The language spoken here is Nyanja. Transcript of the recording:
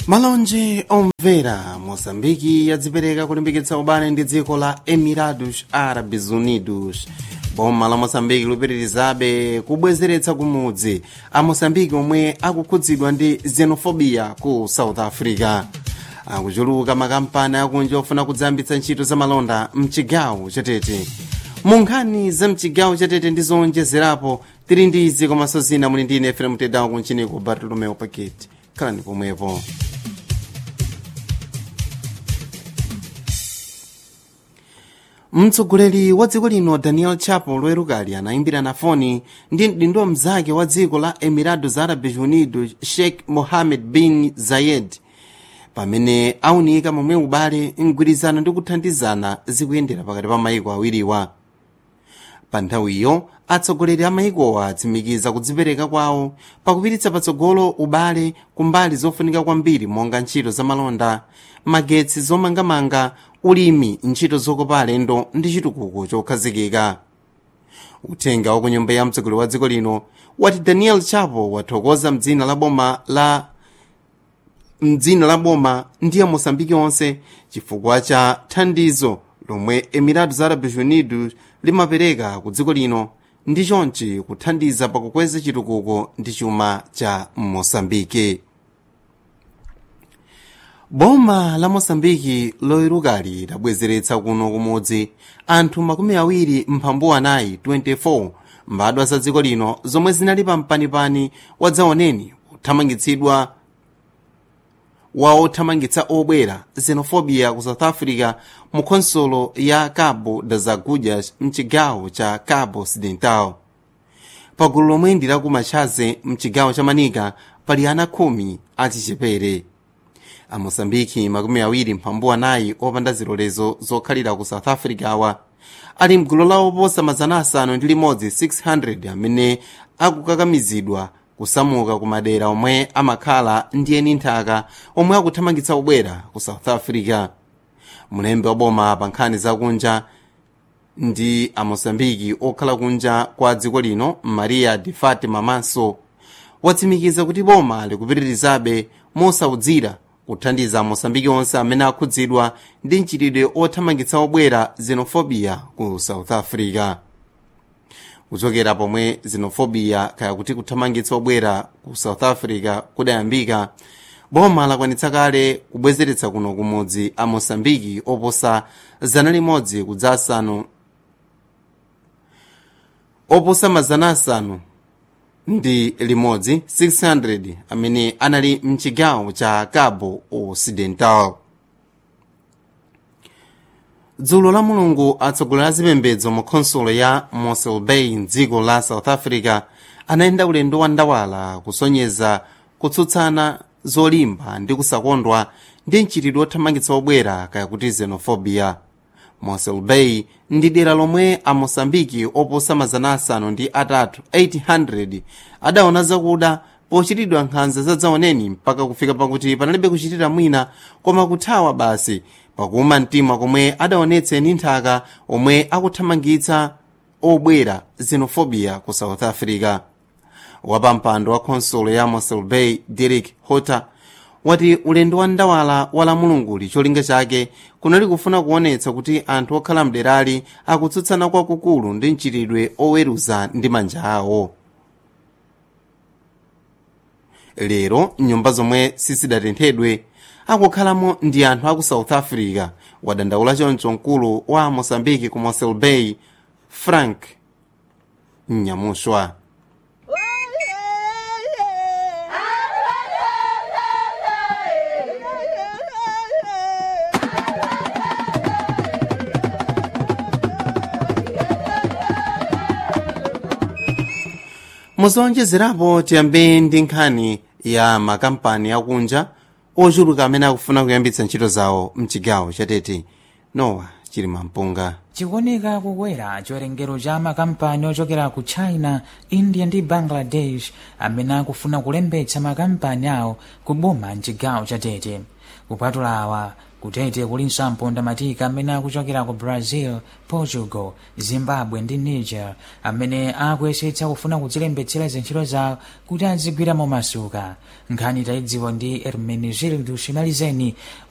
malonje omvera moçambike yadzipereka kulimbikitsa ubale ndi dziko la emirados árabes unidos boma la moçambike lupitirizabe kubwezeretsa kumudzi a moçambike omwe akukhudzidwa ndi xenofobia ku south africa akuchuluka makampani akunja ofuna kudzayambitsa ntchito za malonda mchigawo chatete mu nkhani za mchigawo chatete ndi zowonjezerapo tili ndi izi komanso zina muli ndi ine efrem tedawo kunchiniku bartolomeo paketi khalani pomwepo mtsogoleri wa dziko lino daniel chapo loerukali anayimbira na foni ndi mdindo mnzake wa dziko la emirados árabes unidos sheikh mohammed bin zayed pamene aunika momwe ubale mgwirizano ndi kuthandizana zikuyendera pakati pa mayiko awiriwa pa nthawiyo atsogoleri a mayikowa atsimikiza kudzipereka kwawo pakupititsa patsogolo ubale kumbali zofunika kwambiri monga ntchito za malonda magetsi zomangamanga ulimi ntchito zokopa alendo ndi chitukuko chokhazikika uthenga wa ku nyumba ya mtsogoleri wa dziko lino wati daniel chapo wathokoza mdzina la boma la mdzina la boma ndi ya moçambike onse chifukwa cha thandizo lomwe emirados árabes unidos limapereka ku dziko lino ndi chonchi kuthandiza pakukweza chitukuko ndi chuma cha moçambike boma la moçambike loyerukali labwezeretsa kuno kumudzi anthu makumi awiri mphambu anayi 24 mbadwa za dziko lino zomwe zinali pa mpanipani wadzaoneni kuthamangitsidwa wa othamangitsa obwera xenofobia ku south africa mu khonsolo ya cabo das agulhas mchigawo cha cabo occidental pagulu lomwe ndi laku machaze mchigawo cha manika pali ana khumi achichepere amoçambike makumi awiri mphambu anayi opanda zilolezo zokhalira ku south africa awa ali mgulu la oposa mazana asanu ndi limodzi 600 amene akukakamizidwa kusamuka ku madera omwe amakhala ndi eni nthaka omwe akuthamangitsa ubwera ku south africa mulembe wa boma pa nkhani zakunja ndi amoçambike okhala kunja kwa dziko lino maria de fatima manso watsimikiza kuti boma likupitirizabe mosaudzira kuthandiza amoçambike onse amene akhudzidwa ndi mchitidwe othamangitsa obwera xenofobia ku south africa kuchokera pomwe xenofobia kaya kuti kuthamangitsa obwera ku south africa kudayambika boma lakwanitsa kale kubwezeretsa kuno kumudzi a moçambike oposa zana limodzi kudza asanu oposa mazana asanu ndi limodzi 600 amene anali mchigawo cha cabo occidental dzulo la mulungu atsogoleri a zipembedzo mu khonsolo ya mossel bay mdziko la south africa anayenda ulendo wa ndawala kusonyeza kutsutsana zolimba ndi kusakondwa ndi mchitidwe othamangitsa obwera kaya kuti xenofobia mossel bay ndi dera lomwe a moçambike oposa mazana asanu ndi atatu 800 adaona zakuda pochitidwa nkhanza zadzaoneni mpaka kufika pakuti panalibe kuchitira mwina koma kuthawa basi pakuma mtima komwe adaonetsa eni nthaka omwe akuthamangitsa obwera xenofobia ku south africa wapampando wa khonsolo ya mossel bay derek hotter wati ulendo wa ndawala wa la mulunguli cholinga chake kunali kufuna kuonetsa kuti anthu okhala mderali akutsutsana kwakukulu ndi mchitidwe oweruza ndi manja awo lero nyumba zomwe sizidatenthedwe akukhalamo ndi anthu aku south africa wadandaula choncho mkulu wa moçambike ku mossel bay frank nyamushwa muzowonjezerapo tiyambe ndi nkhani ya makampani akunja ochuluka amene akufuna kuyambitsa ntchito zawo mchigawo chatete nowa chilima mpunga chikuoneka kukwera chiwerengero cha makampani ochokera ku china india ndi bangladesh amene akufuna kulembetsa makampani awo ku boma mchigawo cha tete kupatula awa kutete kulinso ampondamatiki amene akuchokera ku brazil portugal zimbabwe ndi niger amene akuyesetsa kufuna kudzilembetsera zintchito zawo kuti azigwiramo masuka nkhani tayidziwa ndi ermenegildo shimalizeni